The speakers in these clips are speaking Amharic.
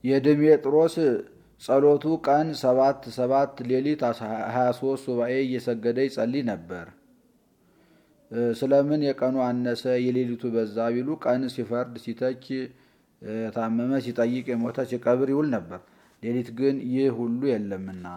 የድሜጥሮስ ጸሎቱ ቀን ሰባት ሰባት ሌሊት 23 ሱባኤ እየሰገደ ይጸልይ ነበር። ስለምን የቀኑ አነሰ የሌሊቱ በዛ ቢሉ ቀን ሲፈርድ ሲተች የታመመ ሲጠይቅ የሞተ ሲቀብር ይውል ነበር። ሌሊት ግን ይህ ሁሉ የለምና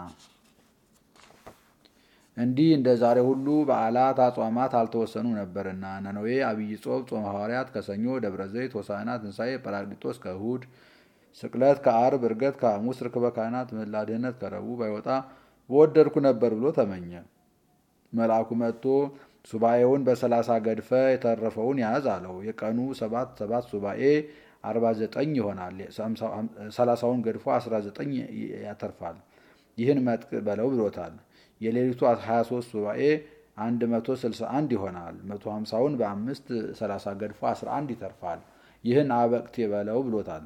እንዲህ እንደ ዛሬ ሁሉ በዓላት አጽዋማት አልተወሰኑ ነበርና ነነዌ፣ አብይ ጾም፣ ጾመ ሐዋርያት ከሰኞ፣ ደብረ ዘይት፣ ሆሳዕና፣ ትንሣኤ፣ ጰራቅሊጦስ ከእሁድ፣ ስቅለት ከአርብ፣ ዕርገት ከሐሙስ፣ ርክበ ካህናት፣ ምህላ ድኅነት ከረቡዕ ባይወጣ በወደድኩ ነበር ብሎ ተመኘ። መልአኩ መጥቶ ሱባኤውን በሰላሳ ገድፈ የተረፈውን ያዝ አለው። የቀኑ ሰባት ሰባት ሱባኤ አርባ ዘጠኝ ይሆናል። ሰላሳውን ገድፎ አስራ ዘጠኝ ያተርፋል። ይህን መጥቅ በለው ብሎታል። የሌሊቱ 23 ሱባኤ 161 ይሆናል። 150ውን በአምስት 30 ገድፎ 11 ይተርፋል። ይህን አበቅቴ በለው ብሎታል።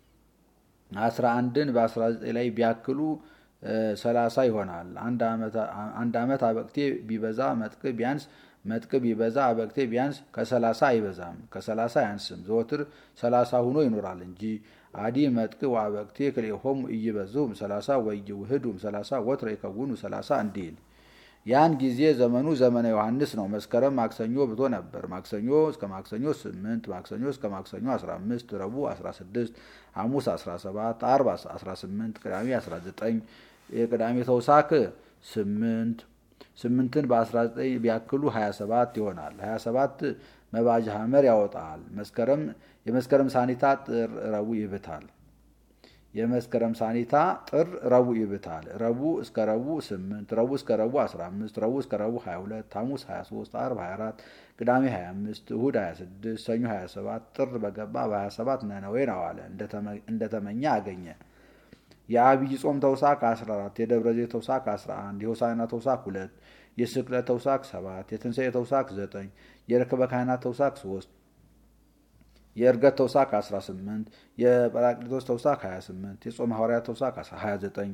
11ን በ19 ላይ ቢያክሉ 30 ይሆናል። አንድ ዓመት አበቅቴ ቢበዛ መጥቅ ቢያንስ መጥቅ ቢበዛ አበቅቴ ቢያንስ ከ30 አይበዛም፣ ከ30 አያንስም። ዘወትር 30 ሁኖ ይኖራል እንጂ አዲ መጥቅ ወአበቅቴ ክልኤሆሙ ኢይበዙም 30 ወኢይውህዱም 30 ወትረ ይከውኑ 30 እንዲል ያን ጊዜ ዘመኑ ዘመነ ዮሐንስ ነው። መስከረም ማክሰኞ ብቶ ነበር። ማክሰኞ እስከ ማክሰኞ 8 ማክሰኞ እስከ ማክሰኞ 15 ረቡዕ 16 ሐሙስ 17 ዓርብ 18 ቅዳሜ 19 የቅዳሜ ተውሳክ 8 ስምንትን በ19 ቢያክሉ 27 ይሆናል። 27 መባጅ ሐመር ያወጣል። መስከረም የመስከረም ሳኒታ ጥር ረቡዕ ይብታል። የመስከረም ሳኒታ ጥር ረቡዕ ይብታል። ረቡዕ እስከ ረቡዕ 8 ረቡዕ እስከ ረቡዕ 15 ረቡዕ እስከ ረቡዕ 22 ሐሙስ 23 ዓርብ 24 ቅዳሜ 25 እሁድ 26 ሰኞ 27 ጥር በገባ በ27 ነነዌን አዋለ እንደተመኘ አገኘ። የአብይ ጾም ተውሳክ 14 የደብረ ዘይት ተውሳክ 11 የሆሳዕና ተውሳክ 2 የስቅለት ተውሳክ 7 የትንሣኤ ተውሳክ 9 የርክበ ካህናት ተውሳክ 3 የእርገት ተውሳክ 18 የጰራቅሊጦስ ተውሳክ 28 የጾመ ሐዋርያት ተውሳክ 29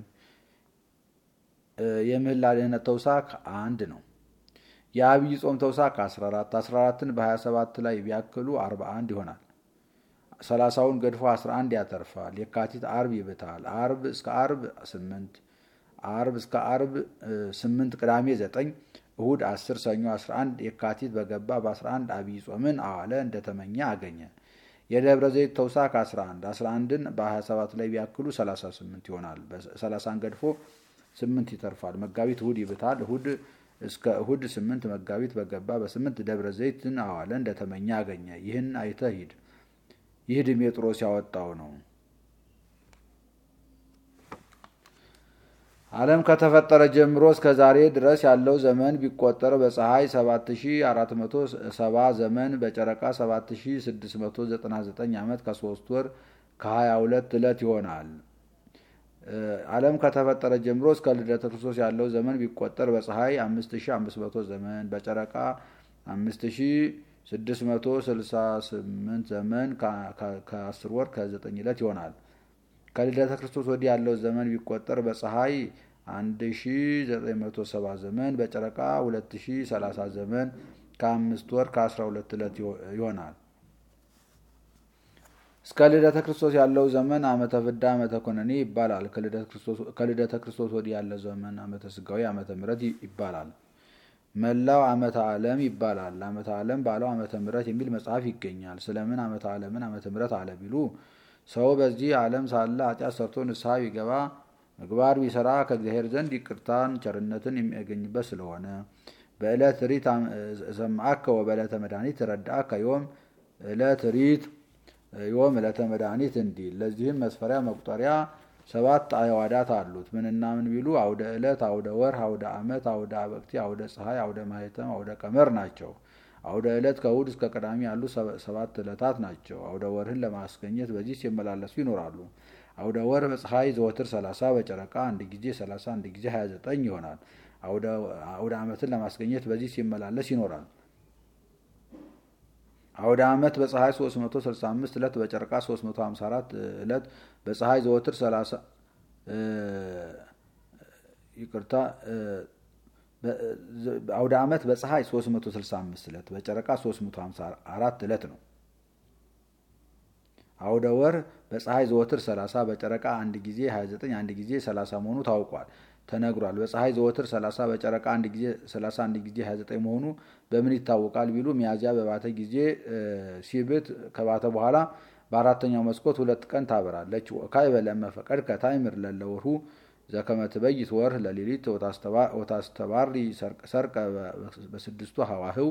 የምህላ ድኅነት ተውሳክ አንድ ነው። የአብይ ጾም ተውሳክ 14 14ን በ27 ላይ ቢያክሉ 41 ይሆናል። ሰላሳውን ገድፎ 11 ያተርፋል። የካቲት አርብ ይብታል። አርብ እስከ አርብ 8 አርብ እስከ አርብ 8 ቅዳሜ 9 እሁድ 10 ሰኞ 11 የካቲት በገባ በ11 አብይ ጾምን አዋለ እንደተመኘ አገኘ። የደብረ ዘይት ተውሳክ 11 11ን በ27 ላይ ቢያክሉ 38 ይሆናል። 30ን ገድፎ 8 ይተርፋል። መጋቢት እሁድ ይብታል። እሁድ እስከ እሁድ 8 መጋቢት በገባ በ8 ደብረ ዘይትን አዋለ እንደተመኘ አገኘ። ይህን አይተህ ሂድ። ይህ ድሜጥሮስ ያወጣው ነው። ዓለም ከተፈጠረ ጀምሮ እስከ ዛሬ ድረስ ያለው ዘመን ቢቆጠር በፀሐይ 7470 ዘመን በጨረቃ 7699 ዓመት ከ3 ወር ከ22 ዕለት ይሆናል። ዓለም ከተፈጠረ ጀምሮ እስከ ልደተ ክርስቶስ ያለው ዘመን ቢቆጠር በፀሐይ 5500 ዘመን በጨረቃ 5668 ዘመን ከ10 ወር ከ9 ዕለት ይሆናል። ከልደተ ክርስቶስ ወዲህ ያለው ዘመን ቢቆጠር በፀሐይ 1970 ዘመን በጨረቃ 2030 ዘመን ከአምስት ወር ከ12 ዕለት ይሆናል። እስከ ልደተ ክርስቶስ ያለው ዘመን ዓመተ ፍዳ ዓመተ ኮነኔ ይባላል። ከልደተ ክርስቶስ ወዲህ ያለው ዘመን ዓመተ ስጋዊ ዓመተ ምሕረት ይባላል። መላው ዓመተ ዓለም ይባላል። ዓመተ ዓለም ባለው ዓመተ ምሕረት የሚል መጽሐፍ ይገኛል። ስለምን ዓመተ ዓለምን ዓመተ ምሕረት አለ ቢሉ ሰው በዚህ ዓለም ሳለ ኃጢአት ሰርቶ ንስሐ ቢገባ ምግባር ቢሰራ ከእግዚአብሔር ዘንድ ይቅርታን ቸርነትን የሚያገኝበት ስለሆነ በዕለት ሪት ሰማዕከ ወበዕለተ መድኃኒት ረዳእከ ዮም ዕለት ሪት ዮም ዕለተ መድኃኒት እንዲል። ለዚህም መስፈሪያ መቁጠሪያ ሰባት አዕዋዳት አሉት። ምንና ምን ቢሉ አውደ ዕለት፣ አውደ ወር፣ አውደ ዓመት፣ አውደ አበቅቴ፣ አውደ ፀሐይ፣ አውደ ማህተም፣ አውደ ቀመር ናቸው። አውደ ዕለት ከእሑድ እስከ ቅዳሜ ያሉ ሰባት ዕለታት ናቸው። አውደ ወርህን ለማስገኘት በዚህ ሲመላለሱ ይኖራሉ። አውደ ወር በፀሐይ ዘወትር 30 በጨረቃ አንድ ጊዜ 30 አንድ ጊዜ 29 ይሆናል። አውደ ዓመትን ለማስገኘት በዚህ ሲመላለስ ይኖራል። አውደ ዓመት በፀሐይ 365 ዕለት በጨረቃ 354 ዕለት በፀሐይ ዘወትር 30 ይቅርታ አውደ ዓመት በፀሐይ 365 ዕለት በጨረቃ 354 ዕለት ነው። አውደ ወር በፀሐይ ዘወትር 30 በጨረቃ አንድ ጊዜ 29 አንድ ጊዜ 30 መሆኑ ታውቋል ተነግሯል። በፀሐይ ዘወትር 30 በጨረቃ አንድ ጊዜ 30 አንድ ጊዜ 29 መሆኑ በምን ይታወቃል ቢሉ ሚያዝያ በባተ ጊዜ ሲብት ከባተ በኋላ በአራተኛው መስኮት ሁለት ቀን ታበራለች። ወካይ በለመ ፈቀድ ከታይምር ለለወርሁ ዘከመ ትበይት ወርህ ለሌሊት ወታስተባሪ ሰርቀ በስድስቱ ሀዋህው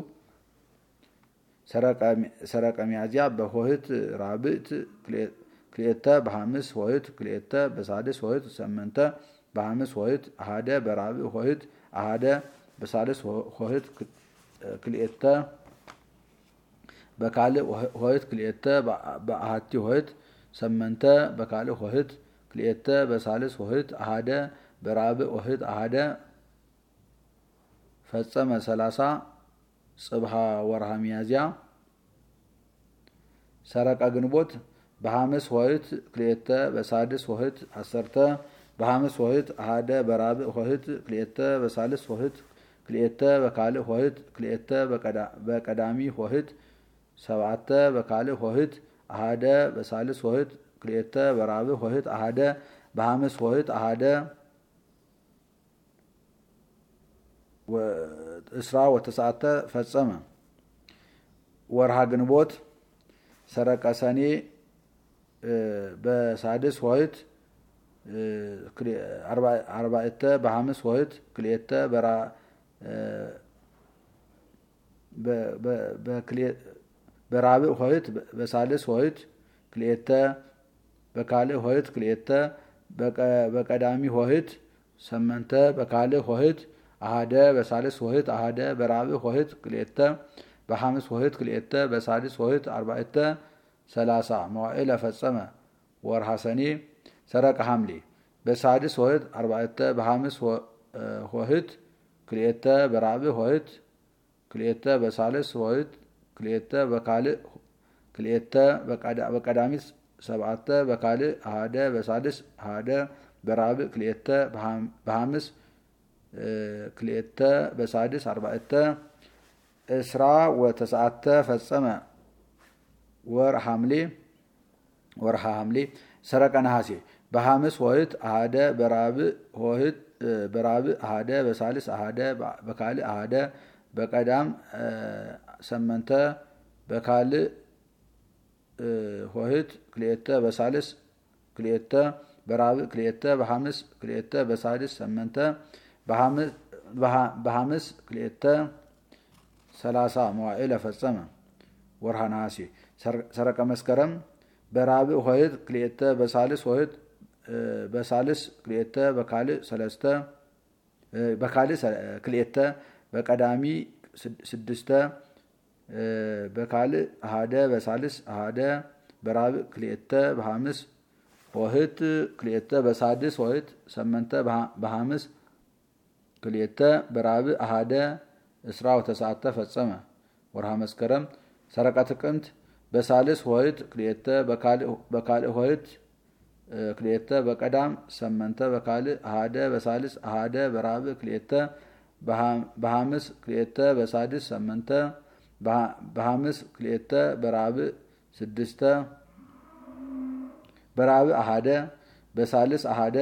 ሰረቀ ሚያዝያ በሆህት ራብዕት ክልኤተ በሐምስ ሆህት ክልኤተ በሳድስ ሆህት ሰመንተ በሐምስ ሆህት አሃደ በራብዕ ሆህት አሃደ በሳልስ ሆህት ክልኤተ በካልእ ሆህት ክልኤተ በአሃቲ ሆህት ሰመንተ በካልእ ሆህት ክልኤተ በሳልስ ሆህት አሃደ በራብዕ ሆህት አሃደ ፈጸመ ሰላሳ ጽብሃ ወርሃ ሚያዝያ ሰረቀ ግንቦት በሐምስ ሆህት ክልኤተ በሳድስ ሆህት አሰርተ በሐምስ ሆህት አሃደ በራብዕ ሆህት ክልኤተ በሳልስ ሆህት ክልኤተ በካልእ ሆህት ክልኤተ በቀዳሚ ሆህት ሰብዓተ በካልእ ሆህት አሃደ በሳልስ ሆህት ክልኤተ በራብዕ ሆህት አሃደ በሐምስ ሆህት አሃደ እስራ ወተሰዓተ ፈጸመ ወርሃ ግንቦት ሰረቀ ሰኔ በሳድስ ሆህት አርባዕተ በሐምስ ሆህት ክልኤተ በራብዕ ሆህት በሳልስ ሆህት ክልኤተ በካልእ ሆህት ክልኤተ በቀዳሚ ሆህት ሰመንተ በካልእ ሆህት አሃደ በሳልስ ሆህት አሃደ በራብዕ ሆህት ክልኤተ በሐምስ ሆህት ክልኤተ በሳድስ ሆህት አርባዕተ ሰላሳ መዋዕለ ፈጸመ ወርሃ ሰኔ ሰረቀ ሐምሌ በሳድስ ሆህት አርባዕተ በሐምስ ሆህት ክልኤተ በራብዕ ሆህት ክልኤተ በሳልስ ሆህት ክልኤተ በካልእ ክልኤተ በቀዳሚት ሰብዓተ በካልእ አሃደ በሳልስ አሃደ በራብዕ ክልኤተ በሐምስ ክልኤተ በሳድስ አርባዕተ እስራ ወተሰዓተ ፈጸመ ወር ሐምሌ ወርሃ ሐምሌ ሰረቀ ነሐሴ በሐምስ ሆህት አሃደ በራብዕ ሆህት በራብዕ አሃደ በሳልስ አሃደ በካልእ አሃደ በቀዳም ሰመንተ በካልእ ሆህት ክልኤተ በሳልስ ክልኤተ በራብዕ ክልኤተ በሐምስ ክልኤተ በሳድስ ሰመንተ በሐምስ ክልኤተ ሰላሳ መዋዕለ ፈጸመ ወርሃ ነሐሴ ሰረቀ መስከረም በራብዕ ሆህት ክልኤተ በሳልስ ሆህት በሳልስ ክልኤተ በካልእ ሰለስተ በካልእ ክልኤተ በቀዳሚ ስድስተ በካልእ አሃደ በሳልስ አሃደ በራብዕ ክልኤተ በሐምስ ሆህት ክልኤተ በሳድስ ሆህት ሰመንተ በሐምስ ክልኤተ በራብዕ አሃደ እስራ ወተሰዓተ ፈጸመ ወርሃ መስከረም ሰረቀ ጥቅምት በሳልስ ሆህት ክልኤተ በካልእ ሆህት ክልኤተ በቀዳም ሰመንተ በካልእ አሃደ በሳልስ አሃደ በራብዕ ክልኤተ በሐምስ ክልኤተ በሳድስ ሰመንተ በሐምስ ክልኤተ በራብዕ ስድስተ በራብዕ አሃደ በሳልስ አሃደ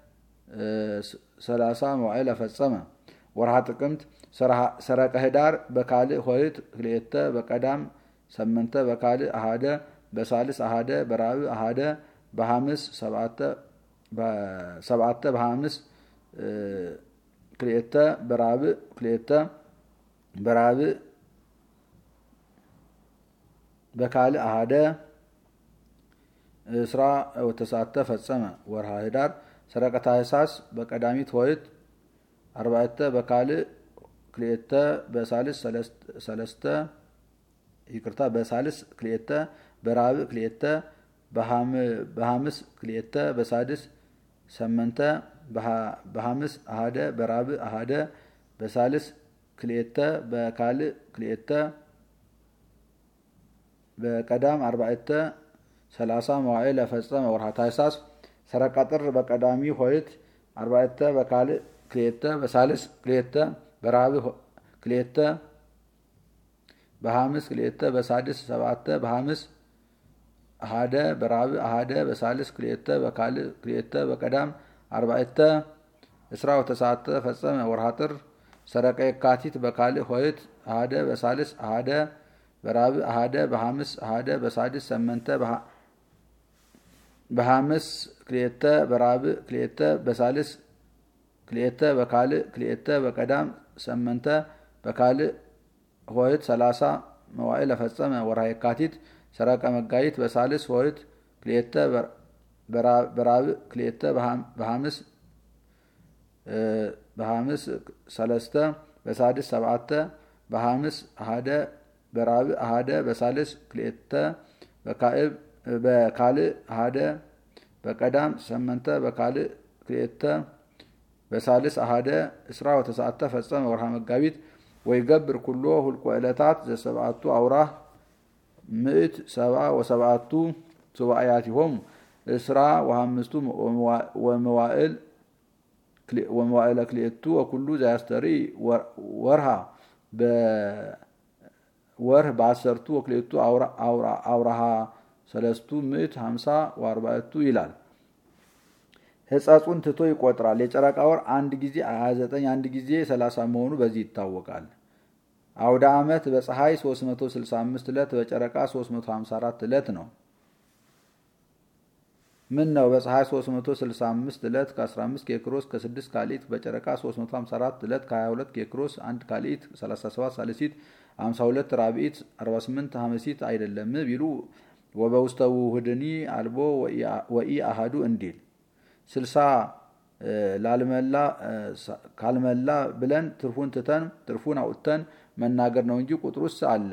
ሰላሳ መዋዕለ ፈጸመ ወርሃ ጥቅምት ሰረቀ ህዳር በካልእ ሆህት ክልኤተ በቀዳም ሰመንተ በካልእ አሃደ በሳልስ አሃደ በራብዕ አሃደ በሐምስ ሰብዓተ በሐምስ ክልኤተ በራብዕ ክልኤተ በራብዕ በካልእ አሃደ እስራ ወተሰዓተ ፈጸመ ወርሃ ህዳር ሰረቀ ታኅሳስ በቀዳሚት ሆህት አርባዕተ በካልእ ክልኤተ በሳልስ ሰለስተ ይቅርታ በሳልስ ክልኤተ በራብዕ ክልኤተ በሐምስ ክልኤተ በሳድስ ሰመንተ በሐምስ አሃደ በራብዕ አሃደ በሳልስ ክልኤተ በካልእ ክልኤተ በቀዳም አርባዕተ ሰላሳ መዋዕለ ፈጸመ ወርሃ ታኅሳስ ሰረቀ ጥር በቀዳሚ ሆህት አርባዕተ በካልእ ክልኤተ በሳልስ ክልኤተ በራብዕ ክልኤተ በሐምስ ክልኤተ በሳድስ ሰብዓተ በሐምስ አሃደ በራብዕ አሃደ በሳልስ ክልኤተ በካልእ ክልኤተ በቀዳም አርባዕተ እስራ ወተሰዓተ ፈጸመ ወርሃ ጥር ሰረቀ የካቲት በካልእ ሆይት አሃደ በሳልስ አሃደ በራብዕ አሃደ በሐምስ አሃደ በሳድስ ሰመንተ በሐምስ ክልኤተ በራብዕ ክልኤተ በሳልስ ክልኤተ በካልእ ክልኤተ በቀዳም ሰመንተ በካልእ ሆይት ሰላሳ መዋዕል ፈጸመ ወርሃ የካቲት ሰረቀ መጋቢት በሳልስ ሆይት ክልኤተ በራብዕ ክልኤተ በሐምስ በሐምስ ሰለስተ በሳድስ ሰብዓተ በሐምስ አሃደ በራብዕ አሃደ በሳልስ ክልኤተ በካልእ አሃደ በቀዳም ሰመንተ በካልእ ክልኤተ በሳልስ አሃደ እስራ ወተሰዓተ ፈጸመ ወርሃ መጋቢት ወይገብር ኩሎ ሁልቆ ዕለታት ዘሰብዓቱ አውራህ ምእት ሰብዓ ወሰብዓቱ ሱባኤያቲሆሙ እስራ ወሐምስቱ ወመዋዕል ወመዋዕለ ክልኤቱ ወኩሉ ዘያስተሪ ወርሃ በወርህ በአሰርቱ ወክልኤቱ አውራሃ ሰለስቱ ምእት ሀምሳ ወአርባዕቱ ይላል። ሕጸጹን ትቶ ይቆጥራል። የጨረቃ ወር አንድ ጊዜ 29 አንድ ጊዜ 30 መሆኑ በዚህ ይታወቃል። አውደ ዓመት በፀሐይ 365 ዕለት በጨረቃ 354 ዕለት ነው። ምን ነው በፀሐይ 365 ዕለት ከ15 ኬክሮስ ከ6 ካሊት በጨረቃ 354 ዕለት ከ22 ኬክሮስ 1 ካሊት 37 ሳልሲት 52 ራብዒት 48 ሐመሲት አይደለም ቢሉ ወበውስተ ውህድኒ አልቦ ወኢ አሃዱ እንዲል ስልሳ ላልመላ ካልመላ ብለን ትርፉን ትተን ትርፉን አውጥተን መናገር ነው እንጂ ቁጥሩስ አለ።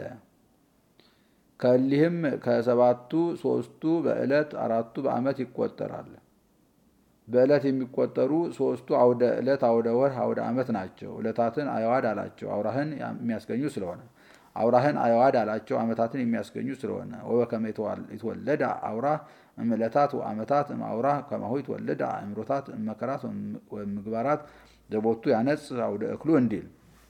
ከሊህም ከሰባቱ ሶስቱ በዕለት አራቱ በዓመት ይቆጠራል። በዕለት የሚቆጠሩ ሶስቱ አውደ ዕለት፣ አውደ ወር፣ አውደ ዓመት ናቸው። ዕለታትን አየዋድ አላቸው አውራህን የሚያስገኙ ስለሆነ አውራህን አየዋድ አላቸው ዓመታትን የሚያስገኙ ስለሆነ ወበከመ ይትወለድ አውራህ እምዕለታት ወዓመታት እምአውራህ ከማሁ ይትወለድ አእምሮታት እመከራት ወምግባራት ዘቦቱ ያነጽ አውደ እክሉ እንዲል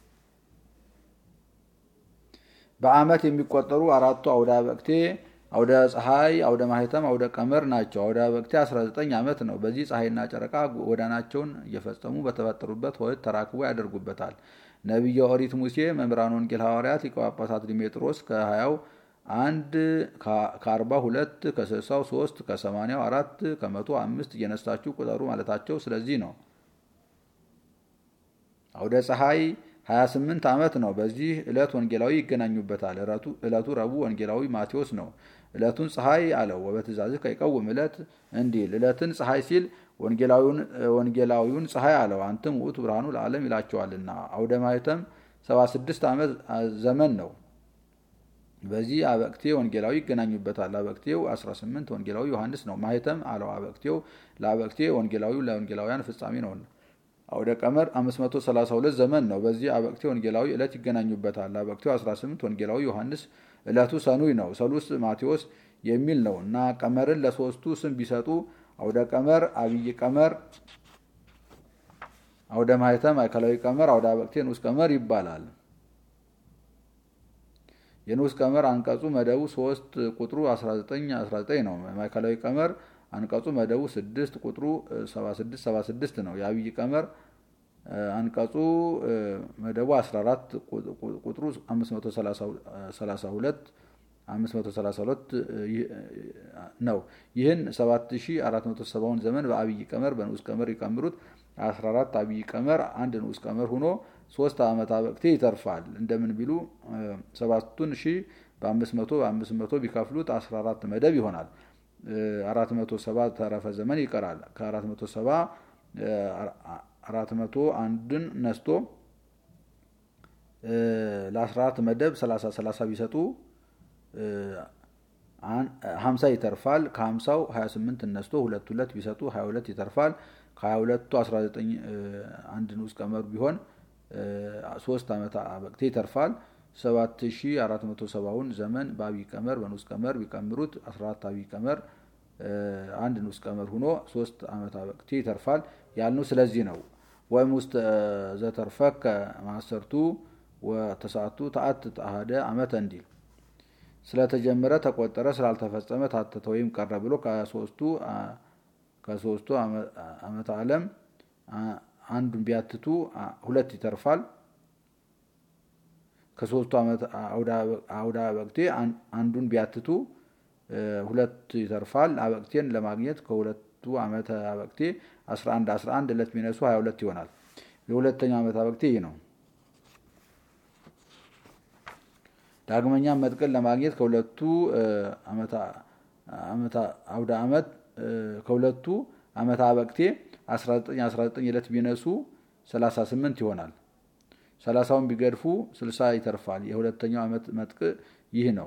በዓመት የሚቆጠሩ አራቱ አውደ አበቅቴ አውደ ፀሐይ፣ አውደ ማህተም፣ አውደ ቀመር ናቸው። አውደ አበቅቴ 19 ዓመት ነው። በዚህ ፀሐይና ጨረቃ ጎዳናቸውን እየፈጸሙ በተፈጠሩበት ሆይት ተራክቦ ያደርጉበታል። ነቢየ ኦሪት ሙሴ፣ መምህራን ወንጌል ሐዋርያት፣ ሊቀ ጳጳሳት ዲሜጥሮስ ከሀያው አንድ ከአርባ ሁለት ከስልሳው ሶስት ከሰማንያው አራት ከመቶ አምስት እየነሳችሁ ቁጠሩ ማለታቸው ስለዚህ ነው። አውደ ፀሐይ 28 ዓመት ነው። በዚህ ዕለት ወንጌላዊ ይገናኙበታል። ዕለቱ ረቡዕ ወንጌላዊ ማቴዎስ ነው። ዕለቱን ፀሐይ አለው ወበትእዛዝህ ከይቀውም ዕለት እንዲል ዕለትን ፀሐይ ሲል ወንጌላዊውን ፀሐይ አለው አንተም ውእቱ ብርሃኑ ለዓለም ይላቸዋልና። አውደ ማኅተም 76 ዓመት ዘመን ነው። በዚህ አበቅቴ ወንጌላዊ ይገናኙበታል። አበቅቴው 18 ወንጌላዊ ዮሐንስ ነው። ማኅተም አለው አበቅቴው ለአበቅቴ ወንጌላዊው ለወንጌላውያን ፍጻሜ ነውና። አውደ ቀመር 532 ዘመን ነው። በዚህ አበቅቴ ወንጌላዊ ዕለት ይገናኙበታል። አበቅቴው 18 ወንጌላዊ ዮሐንስ ዕለቱ ሰኑይ ነው። ሰሉስ ማቴዎስ የሚል ነው እና ቀመርን ለሶስቱ ስም ቢሰጡ አውደ ቀመር፣ አብይ ቀመር፣ አውደ ማኅተም ማዕከላዊ ቀመር፣ አውደ አበቅቴ ንዑስ ቀመር ይባላል። የንዑስ ቀመር አንቀጹ መደቡ 3 ቁጥሩ 19 19 ነው። ማዕከላዊ ቀመር አንቀጹ መደቡ 6 ቁጥሩ 76 76 ነው። የአብይ ቀመር አንቀጹ መደቡ 14 ቁጥሩ 532 532 ነው። ይህን 7470ውን ዘመን በአብይ ቀመር በንዑስ ቀመር ይቀምሩት 14 አብይ ቀመር አንድ ንዑስ ቀመር ሆኖ ሶስት ዓመት አበቅቴ ይተርፋል። እንደምን ቢሉ ሰባቱን ሺህ በአምስት መቶ በአምስት መቶ ቢከፍሉት 14 መደብ ይሆናል። 470 ተረፈ ዘመን ይቀራል። ከ470 400 አንድን ነስቶ ለ14 መደብ 30 30 ቢሰጡ 50 ይተርፋል። ከ50ው 28 ነስቶ ሁለት ሁለት ቢሰጡ 22 ይተርፋል። ከ22ቱ 19 አንድ ንዑስ ቀመር ቢሆን ሶስት ዓመት አበቅቴ ይተርፋል። 7470ውን ዘመን በአብይ ቀመር በንዑስ ቀመር ቢቀምሩት 14 አብይ ቀመር አንድ ንዑስ ቀመር ሆኖ ሶስት ዓመት አበቅቴ ይተርፋል ያልነው ስለዚህ ነው። ወይም ውስጥ ዘተርፈከ ማሰርቱ ወተሳቱ ተአት አሃደ ዓመተ እንዲል ስለተጀመረ ተቆጠረ፣ ስላልተፈጸመ ታተተ ወይም ቀረ ብሎ ከሶስቱ ዓመተ ዓለም አንዱን ቢያትቱ ሁለት ይተርፋል። ከሶስቱ አውደ አበቅቴ አንዱን ቢያትቱ ሁለት ይተርፋል። አበቅቴን ለማግኘት ከሁለቱ ዓመተ አበቅቴ 11 11 ዕለት ቢነሱ 22 ይሆናል። የሁለተኛው ዓመት አበቅቴ ይህ ነው። ዳግመኛም መጥቅን ለማግኘት ከሁለቱ አውደ ዓመት ከሁለቱ ዓመት አበቅቴ 19 19 ዕለት ቢነሱ 38 ይሆናል። ሰላሳውን ቢገድፉ 60 ይተርፋል። የሁለተኛው ዓመት መጥቅ ይህ ነው።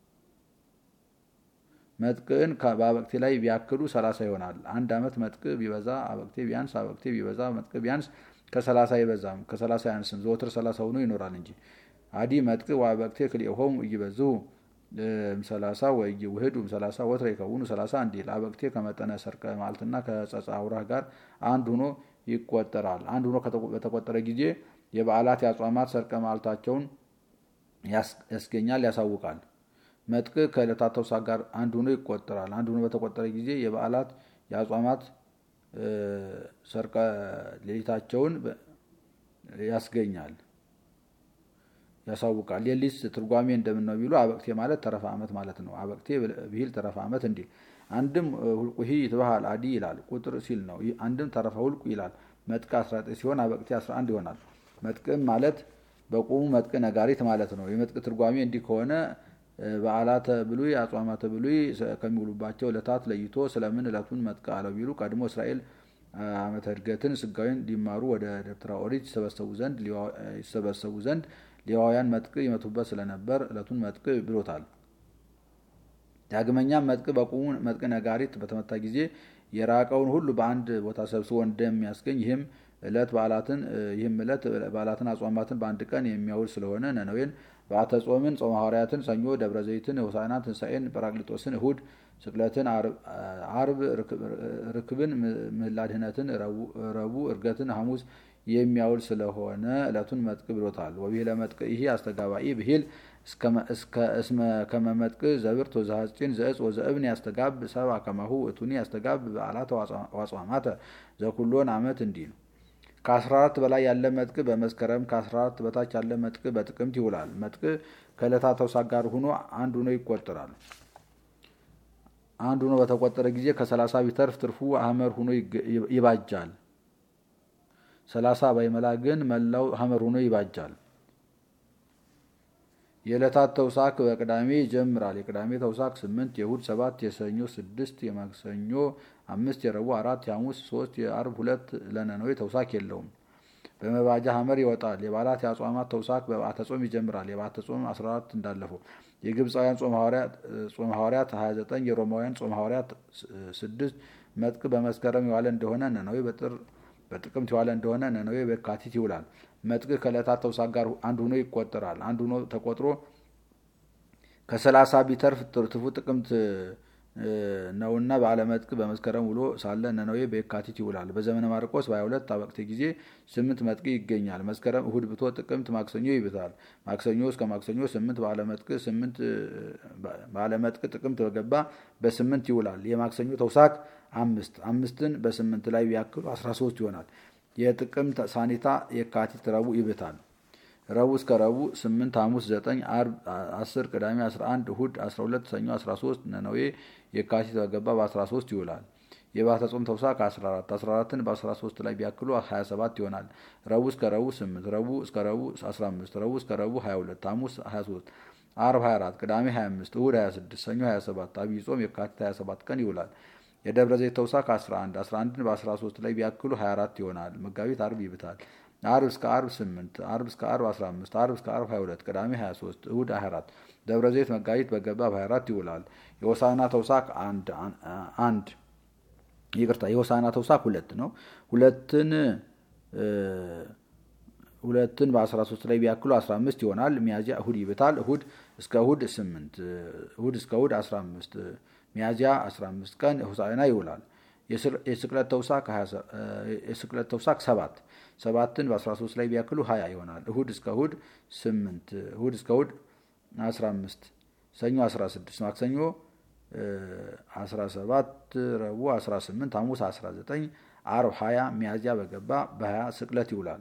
መጥቅን በአበቅቴ ላይ ቢያክሉ 30 ይሆናል። አንድ ዓመት መጥቅ ቢበዛ አበቅቴ ቢያንስ አበቅቴ ቢበዛ መጥቅ ቢያንስ ከ30 አይበዛም፣ ከ30 አያንስም። ዘወትር 30 ሆኖ ይኖራል እንጂ አዲ መጥቅ ወአበቅቴ ክልኤሆሙ ኢይበዝሑ እምሰላሳ ወኢይውህዱ እምሰላሳ ወትረ ይከውኑ ሰላሳ እንዲል አበቅቴ ከመጠነ ሰርቀ መዓልትና ከጸጸ አውራህ ጋር አንድ ሆኖ ይቆጠራል። አንድ ሆኖ በተቆጠረ ጊዜ የበዓላት የአጽዋማት ሰርቀ መዓልታቸውን ያስገኛል፣ ያሳውቃል። መጥቅ ከዕለታት ተውሳክ ጋር አንድ ሆኖ ይቆጠራል። አንድ ሆኖ በተቆጠረ ጊዜ የበዓላት የአጽዋማት ሰርቀ ሌሊታቸውን ያስገኛል ያሳውቃል። ሌሊት ትርጓሜ እንደምን ነው ቢሉ አበቅቴ ማለት ተረፈ ዓመት ማለት ነው። አበቅቴ ብሂል ተረፈ ዓመት እንዲል አንድም ሁልቁሂ ይትበሃል አዲ ይላል ቁጥር ሲል ነው። አንድም ተረፈ ሁልቁ ይላል መጥቅ 19 ሲሆን አበቅቴ 11 ይሆናል። መጥቅም ማለት በቁሙ መጥቅ ነጋሪት ማለት ነው። የመጥቅ ትርጓሜ እንዲህ ከሆነ በዓላተ ብሉይ አጽዋማተ ብሉይ ከሚውሉባቸው ዕለታት ለይቶ ስለምን ዕለቱን መጥቅ አለው ቢሉ ቀድሞ እስራኤል ዓመተ ዕድገትን ስጋዊን ሊማሩ ወደ ደብተራ ኦሪት ይሰበሰቡ ዘንድ ሌዋውያን መጥቅ ይመቱበት ስለነበር ዕለቱን መጥቅ ብሎታል። ዳግመኛም መጥቅ በቁሙ መጥቅ ነጋሪት በተመታ ጊዜ የራቀውን ሁሉ በአንድ ቦታ ሰብስቦ እንደሚያስገኝ ይህም ዕለት በዓላትን ይህም ዕለት በዓላትን አጽዋማትን በአንድ ቀን የሚያውል ስለሆነ ነነዌን በዓተ ጾምን፣ ጾመ ሐዋርያትን፣ ሰኞ ደብረ ዘይትን፣ ሆሳዕና ትንሣኤን፣ ጰራቅሊጦስን፣ እሁድ ስቅለትን፣ አርብ ርክብን፣ ምህላ ድህነትን፣ ረቡዕ እርገትን፣ ሐሙስ የሚያውል ስለሆነ ዕለቱን መጥቅ ብሎታል። ወብሂለ መጥቅ ይሄ አስተጋባኢ ብሂል እስመ ከመ መጥቅ ዘብርት ወዘሐፂን ዘእጽ ወዘእብን ያስተጋብ ሰብአ ከማሁ እቱኒ ያስተጋብ በዓላተ ዋጽዋማተ ዘኩሎን ዓመት እንዲህ ነው። ከ14 በላይ ያለ መጥቅ በመስከረም ከ14 በታች ያለ መጥቅ በጥቅምት ይውላል። መጥቅ ከዕለታት ተውሳክ ጋር ሆኖ አንድ ሆኖ ይቆጠራል። አንድ ሆኖ በተቆጠረ ጊዜ ከሰላሳ ቢተርፍ ትርፉ ሐመር ሆኖ ይባጃል። ሰላሳ ባይመላ ግን መላው ሐመር ሆኖ ይባጃል። የዕለታት ተውሳክ በቅዳሜ ይጀምራል። የቅዳሜ ተውሳክ ስምንት፣ የእሁድ ሰባት፣ የሰኞ ስድስት፣ የማክሰኞ አምስት፣ የረቡዕ አራት፣ የሐሙስ ሶስት፣ የአርብ ሁለት ለነነዌ ተውሳክ የለውም። በመባጃ ሐመር ይወጣል። የበዓላት የአጽዋማት ተውሳክ በበዓተ ጾም ይጀምራል። የበዓተ ጾም 14 እንዳለፈው። የግብፃውያን ጾመ ሐዋርያት 29፣ የሮማውያን ጾመ ሐዋርያት ስድስት መጥቅ በመስከረም የዋለ እንደሆነ ነነዌ በጥር በጥቅምት የዋለ እንደሆነ ነነዌ በካቲት ይውላል። መጥቅ ከዕለታት ተውሳክ ጋር አንድ ሆኖ ይቆጠራል። አንድ ሆኖ ተቆጥሮ ከሰላሳ ቢተርፍ ትርፉ ጥቅምት ነውና በዓለ መጥቅ በመስከረም ውሎ ሳለ ነነዌ በየካቲት ይውላል። በዘመነ ማርቆስ በ22 አበቅቴ ጊዜ ስምንት መጥቅ ይገኛል። መስከረም እሁድ ብቶ ጥቅምት ማክሰኞ ይብታል። ማክሰኞ እስከ ማክሰኞ ስምንት በዓለ መጥቅ ስምንት በዓለ መጥቅ ጥቅምት በገባ በስምንት ይውላል። የማክሰኞ ተውሳክ አምስት አምስትን በስምንት ላይ ቢያክሉ 13 ይሆናል። የጥቅምት ሳኒታ የካቲት ረቡዕ ይብታል። ረቡዕ እስከ ረቡዕ ስምንት ሐሙስ ዘጠኝ አርብ አስር ቅዳሜ አስራ አንድ እሁድ አስራ ሁለት ሰኞ አስራ ሶስት ነነዌ የካቲት በገባ በአስራ ሶስት ይውላል። የባተ ጾም ተውሳክ አስራ አራት አስራ አራትን በአስራ ሶስት ላይ ቢያክሉ ሀያ ሰባት ይሆናል። ረቡዕ እስከ ረቡዕ ስምንት ረቡዕ እስከ ረቡዕ አስራ አምስት ረቡዕ እስከ ረቡዕ ሀያ ሁለት ሐሙስ ሀያ ሶስት አርብ ሀያ አራት ቅዳሜ ሀያ አምስት እሁድ ሀያ ስድስት ሰኞ ሀያ ሰባት አብይ ጾም የካቲት ሀያ ሰባት ቀን ይውላል። የደብረ ዘይት ተውሳክ 11 11ን በ13 ላይ ቢያክሉ 24 ይሆናል። መጋቢት አርብ ይብታል። አርብ እስከ አርብ 8 አርብ እስከ አርብ 15 አርብ እስከ አርብ 22 ቅዳሜ 23 እሁድ 24 ደብረ ዘይት መጋቢት በገባ በ24 ይውላል። የሆሳዕና ተውሳክ አንድ አንድ ይቅርታ የሆሳዕና ተውሳክ ሁለት ነው። ሁለትን ሁለትን በ13 ላይ ቢያክሉ 15 ይሆናል። ሚያዚያ እሁድ ይብታል። እሁድ እስከ እሁድ 8 እሁድ እስከ እሁድ 15 ሚያዚያ 15 ቀን ሆሳዕና ይውላል። የስቅለት ተውሳክ የስቅለት ተውሳክ ሰባት ሰባትን በ13 ላይ ቢያክሉ 20 ይሆናል። እሁድ እስከ እሁድ 8 እሁድ እስከ እሁድ 15 ሰኞ 16 ማክሰኞ 17 ረቡዕ 18 ሐሙስ 19 ዓርብ 20 ሚያዝያ በገባ በ20 ስቅለት ይውላል።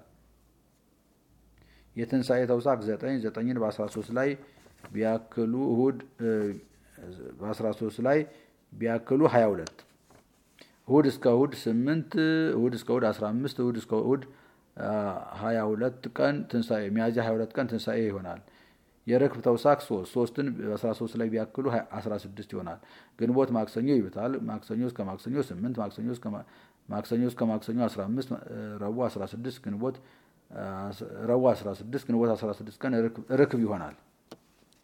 የትንሣኤ ተውሳክ 9 9ን በ13 ላይ ቢያክሉ እሁድ በ13 ላይ ቢያክሉ 22 እሁድ እስከ እሁድ 8 እሁድ እስከ እሁድ 15 እሁድ እስከ እሁድ 22 ቀን ትንሣኤ ሚያዝያ 22 ቀን ትንሣኤ ይሆናል። የርክብ ተውሳክ 3 3ን በ13 ላይ ቢያክሉ 16 ይሆናል። ግንቦት ማክሰኞ ይብታል። ማክሰኞ እስከ ማክሰኞ 8 ማክሰኞ እስከ ማክሰኞ እስከ ማክሰኞ 15 ረቡዕ 16 ግንቦት ረቡዕ 16 ግንቦት 16 ቀን ርክብ ይሆናል።